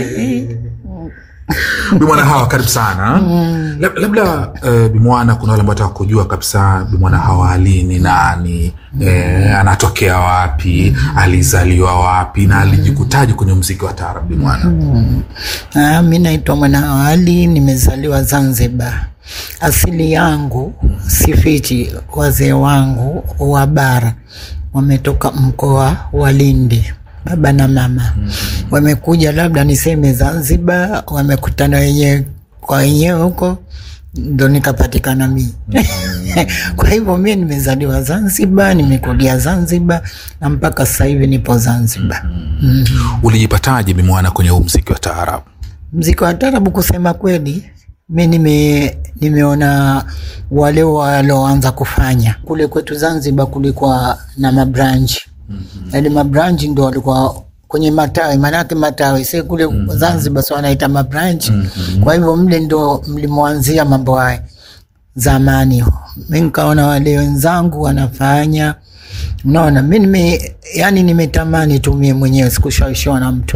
bimwana hawa karibu sana Lab- labda uh, bimwana kuna wale ambao taka kujua kabisa bimwana hawa ali ni nani eh, anatokea wapi alizaliwa wapi na alijikutaji kwenye mziki wa taarab bimwana Ah, mi naitwa Mwanaawali, nimezaliwa Zanzibar. Asili yangu sifichi, wazee wangu wa bara wametoka mkoa wa Lindi, baba na mama wamekuja, labda niseme Zanzibar, wamekutana wenyewe kwa wenyewe huko ndo nikapatikana mi kwa hivyo mi nimezaliwa Zanzibar, nimekulia Zanzibar na mpaka sasa hivi nipo Zanzibar. mm. ulijipataje bimwana kwenye huu mziki wa taarab mziki wa tarabu kusema kweli mi nime, nimeona wale walioanza kufanya kule kwetu zanzibar kulikuwa na mabranchi yaani mabranchi ndo walikuwa kwenye matawi maanake matawi si kule zanzibar si wanaita mabranchi kwa hivyo mle ndo mlimwanzia mambo haya zamani mi nikaona wale wenzangu wanafanya unaona mi nime yani nimetamani tu mie mwenyewe sikushawishiwa na mtu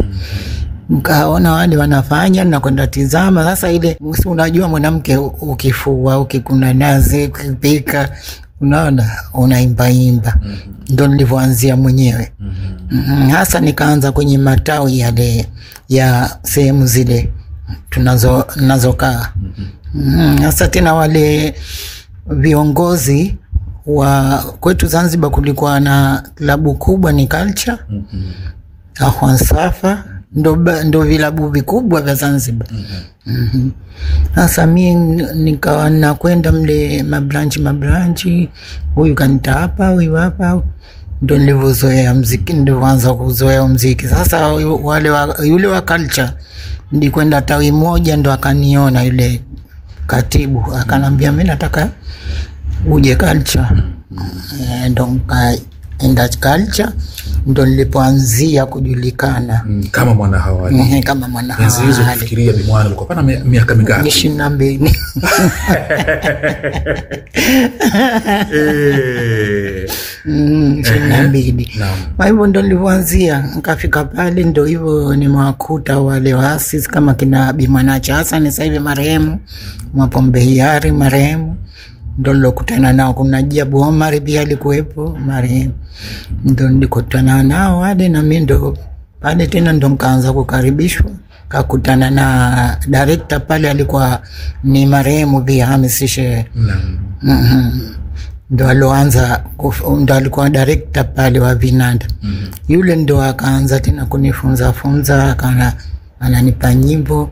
nkaona wale wanafanya nakwenda tizama sasa ile si unajua mwanamke u- ukifua ukikuna nazi ukipika unaona unaimbaimba ndo nilivyoanzia mwenyewe Mhm, hasa nikaanza kwenye matawi yale ya sehemu zile tunazo nazokaa Mhm, hasa tena wale viongozi wa kwetu zanzibar kulikuwa na klabu kubwa ni culture Ahwan Safa ndo, ba- ndo vilabu vikubwa vya Zanzibar. Mhm. Sasa mi n- nikawa nakwenda mle mabranchi mabranchi, huyu kanita hapa, huyu hapa, ndo nilivyozoea mziki, ndivyoanza kuzoea mziki. Sasa yu- wale wa, yule wa culture ndikwenda tawi moja, ndo akaniona yule katibu akanambia, mi nataka uje culture Eh, ndo nkaenda culture ndo nilipoanzia kujulikana Mm, kama mwana hawali Ehe, kama mwana enzi hizo hawali kufikiria bimwana ulikuwa pana mi- miaka mingapi ishirini na mbili Eh, Mm, ishirini na mbili naam. kwa hivyo ndo nilivyoanzia nkafika pale ndo hivyo nimewakuta wale waasisi kama kina bimwanacha hasani sahivi marehemu mwapombe hiari marehemu ndo nilokutana nao kuna jabu omari pia alikuwepo marehemu ndo nilikutana nao wale nami ndo pale tena ndo nkaanza kukaribishwa kakutana na direkta pale alikuwa ni marehemu pia hamisi shehe Naam. Mhm. ndo aloanza kuf- ndo alikuwa direkta pale wa vinanda mm. yule ndo akaanza tena kunifunza funza akana ananipa nyimbo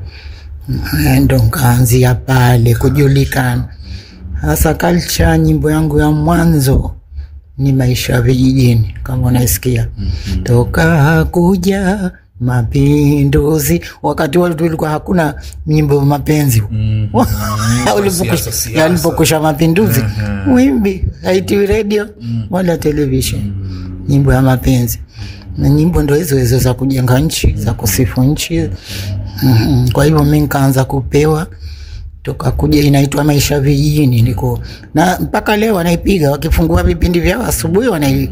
Eh, ndo nkaanzia pale kujulikana hasa culture nyimbo yangu ya mwanzo ni maisha ya vijijini kama unaisikia mm-hmm. toka kuja mapinduzi wakati wale tulikuwa hakuna nyimbo ya mapenzi Mhm. Ulipokusha- Siasa, siasa. yalipokusha mapinduzi wimbi haitiwi redio wala televishen nyimbo ya mapenzi na nyimbo ndo hizo hizo za kujenga nchi za kusifu nchi Mhm. kwa hivyo mi nkaanza kupewa toka kuja inaitwa maisha vijijini niko na mpaka leo wanaipiga wakifungua vipindi vyao asubuhi wanai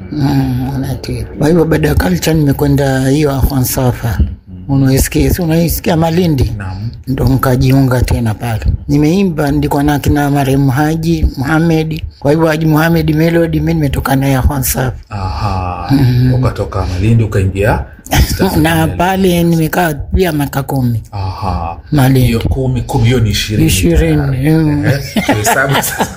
mm, wanatia. kwa hivyo baada ya culture nimekwenda hiyo ahwansafa unaisikia si unaisikia malindi Naam. ndo nkajiunga tena pale nimeimba ndikuwa na kina marehemu haji muhamedi kwa hivyo haji muhamedi melodi mi nimetoka naye ahwansafa Aha. ukatoka malindi ukaingia East Africa. na pale nimekaa pia miaka kumi Aha. Malindi. hiyo kumi kumi hiyo ni ishirini Ishirini, tayari. mm. Eh, tuhesabu sasa-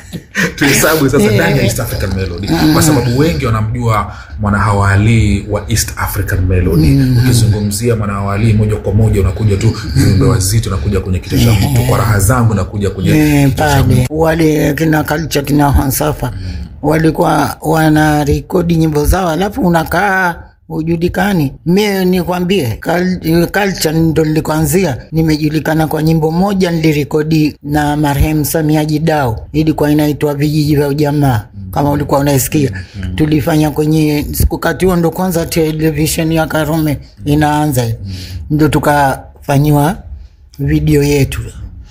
tuhesabu sasa ndani ya East African Melody kwa sababu wengi wanamjua mwanahawali wa East African Melody ukizungumzia mwanahawali moja kwa moja unakuja tu viumbe wazito unakuja kwenye kichwa cha mtu kwa raha zangu nakuja kwenye Eh, kichwa cha mtu pale wale kina culture kina hansafa walikuwa wana rekodi nyimbo zao alafu unakaa ujulikani mie nikwambie kal- culture ndo nilikuanzia nimejulikana kwa nyimbo moja nilirekodi na marehemu samia jidao ilikuwa inaitwa vijiji vya ujamaa kama ulikuwa unaisikia tulifanya kwenye wakati huo ndo kwanza televisheni ya karume inaanza ndo tukafanyiwa video yetu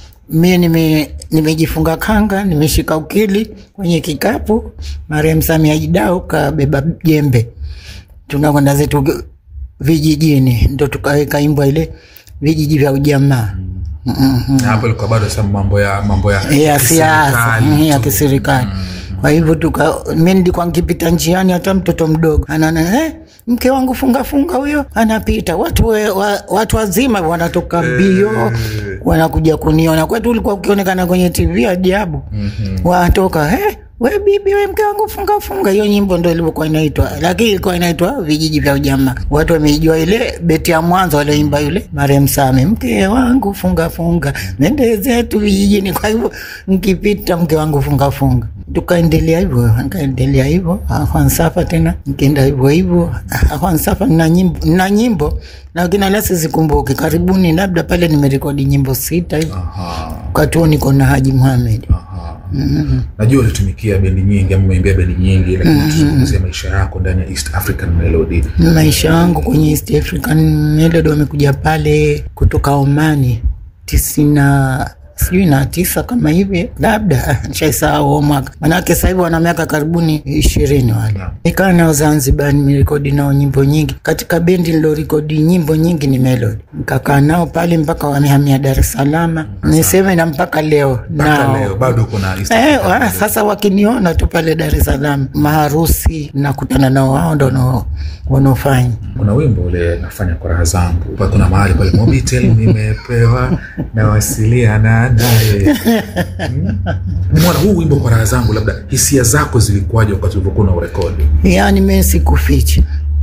mie nime nimejifunga kanga nimeshika ukili kwenye kikapu marehemu samia jidao kabeba jembe tunakwenda zetu vijijini, ndo tukaweka imbwa ile vijiji vya ujamaa mm-hmm. Na hapo ilikuwa bado sasa mambo ya mambo ya ya siasa kiserikali mm, ya tu. kiserikali kwa hivyo tuka mi nilikuwa nkipita njiani hata mtoto mdogo anaona eh, mke wangu funga funga huyo anapita watu, we, wa, watu wazima wanatoka mbio wanakuja kuniona kwetu ulikuwa ukionekana kwenye tv ajabu mm-hmm. wanatoka eh, we bibi we mke wangu funga funga hiyo nyimbo ndo ilivyokuwa inaitwa lakini ilikuwa inaitwa vijiji vya ujamaa watu wameijua ile beti ya mwanzo walioimba yule marem same mke wangu funga funga nende zetu vijijini kwa hivyo nkipita mke wangu funga funga tukaendelea hivyo nkaendelea hivyo akwansafa tena nkienda hivyo hivyo akwansafa na nyimbo, na nyimbo lakini ala sizikumbuki karibuni labda pale nimerekodi nyimbo sita hivi Aha, wakati huo niko na haji muhamed aha. najua ulitumikia bendi nyingi ama umeimbia bendi nyingi lakini tuzungumzia maisha yako ndani ya east african melody maisha yangu kwenye East African Melody wamekuja pale kutoka Omani tisina sijui na tisa kama hivi labda nishaisahau huo mwaka manake sasa hivi wana miaka karibuni ishirini wale Naam. nikaa nao Zanzibar nimerekodi nao nyimbo nyingi katika bendi nilorekodi nyimbo nyingi ni Melody nikakaa nao pale mpaka wamehamia Dar es Salaam niseme na mpaka leo mpaka nao leo bado kuna east Eh, african wa, melody. sasa wakiniona tu pale Dar es Salaam maharusi nakutana nao, wao ndo wanao- wanaofanya kuna wimbo ule nafanya kwa raha zangu Pa- kuna mahali pale mobitel nimepewa nawasiliana naye Hmm? mwana huu wimbo kwa raha zangu labda hisia zako zilikuwaje wakati ulivyokuwa na urekodi yani mi sikuficha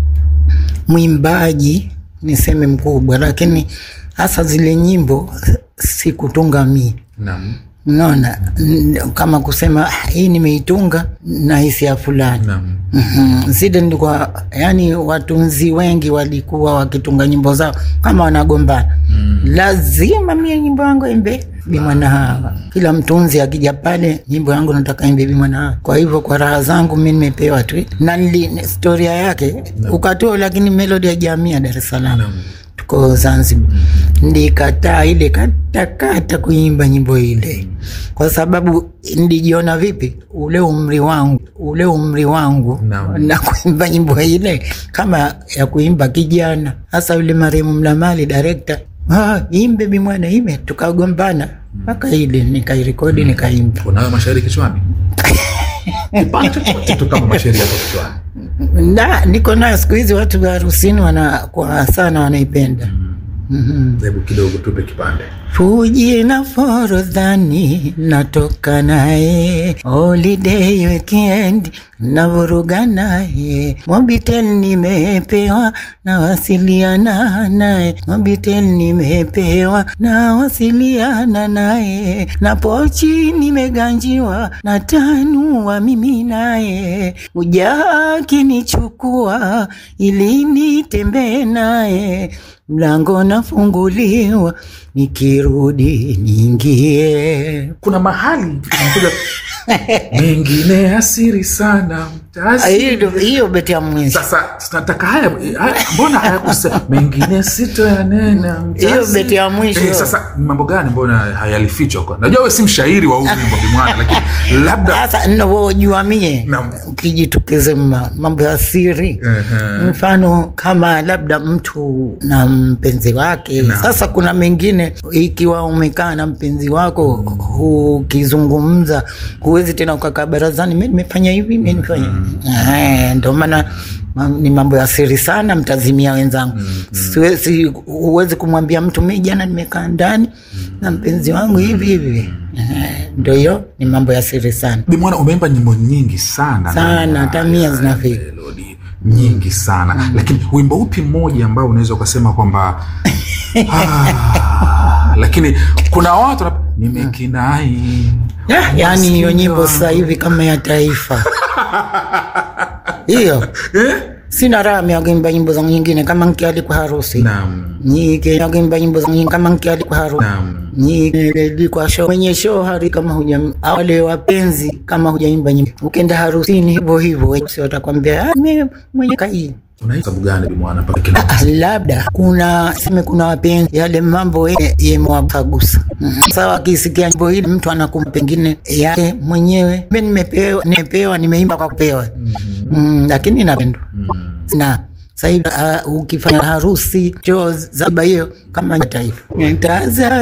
mwimbaji niseme mkubwa, lakini hasa zile nyimbo sikutunga mi naam naona n- kama kusema "Ah, hii nimeitunga na hisia fulani naam Mhm. zile nilikuwa yani watunzi wengi walikuwa wakitunga nyimbo zao kama wanagombana mm. lazima mie nyimbo yangu imbe bimwana hawa kila mtunzi akija pale nyimbo yangu nataka imbe bimwana hawa kwa hivyo kwa raha zangu mi nimepewa tu na nili historia yake ukatoa lakini melodi ya jamii ya dar es salaam Naam. tuko zanzibar ndikataa ile katakata kuimba nyimbo ile kwa sababu nilijiona vipi ule umri wangu ule umri wangu Naam. na kuimba nyimbo ile kama ya kuimba kijana hasa yule marehemu mlamali direkta ah, imbe bimwana ime tukagombana mpaka ile nikairekodi nikaimba unayo mashairi kichwani kipande chochote tu kama mashairi yako kichwani na niko nayo siku hizi watu wa harusini wana kwa sana wanaipenda mm-hmm. hebu kidogo tupe kipande Fuji na Forodhani natoka naye holiday weekend navuruga naye Mobitel nimepewa nawasiliana naye Mobitel nimepewa nawasiliana naye na pochi nimeganjiwa na tanua mimi naye ujakinichukua ili nitembee naye mlango nafunguliwa nikirudi niingie. kuna mahali unakuja mengine asiri sana mtasi Hiyo hiyo beti ya mwisho, sasa tunataka haya, haya mbona hayakusema mengine sito yanena mtasi. Hiyo beti ya mwisho. eh, sasa ni mambo gani mbona hayalifichwa kwa najua we si mshairi wa huu wimbo bimwana lakini labda sasa ninavyojua mie Naam. ukijitokeze ma- mambo ya siri Ehe. mfano kama labda mtu na mpenzi wake Naam. sasa kuna mengine ikiwa umekaa na mpenzi wako ukizungumza huwezi tena ukakaa barazani mi nimefanya hivi mi nimefanya Eh, ndo maana ma- ni mambo ya siri sana mtazimia wenzangu siwezi huwezi kumwambia mtu mi jana nimekaa ndani na mpenzi wangu hivi hivi Eh, ndo hiyo ni mambo ya siri sana bimwana umeimba nyimbo nyingi sana Sana, ndani ya- hata mia ya- zinafika. melodi nyingi sana lakini wimbo upi mmoja ambao unaweza ukasema kwamba ah, lakini kuna watu wana- nimekinai Ya, yaani hiyo nyimbo sasa hivi kama ya taifa hiyo sina raha miakuimba nyimbo zangu nyingine kama nkialikwa harusi naam nyike nakuimba nyimbo zangu nyingine kama nkialikwa harusi naam nyikelikwa show mwenye show hari kama huja wale wapenzi kama hujaimba nyimbo ukenda harusini hivyo hivyo si watakwambia "Ah, mimi mwenye kai unahisi sababu gani bimwana mpaka kina Ah, labda kuna seme kuna wapenzi yale mambo ye- yemewapagusa Mhm. sasa wakisikia nyimbo hili mtu anakumba pengine yake mwenyewe mi nimepewa nimepewa nimeimba kwa kupewa mm, lakini napendwa na Sasa hivi uh, ukifanya harusi cho zaba hiyo kama taifa taza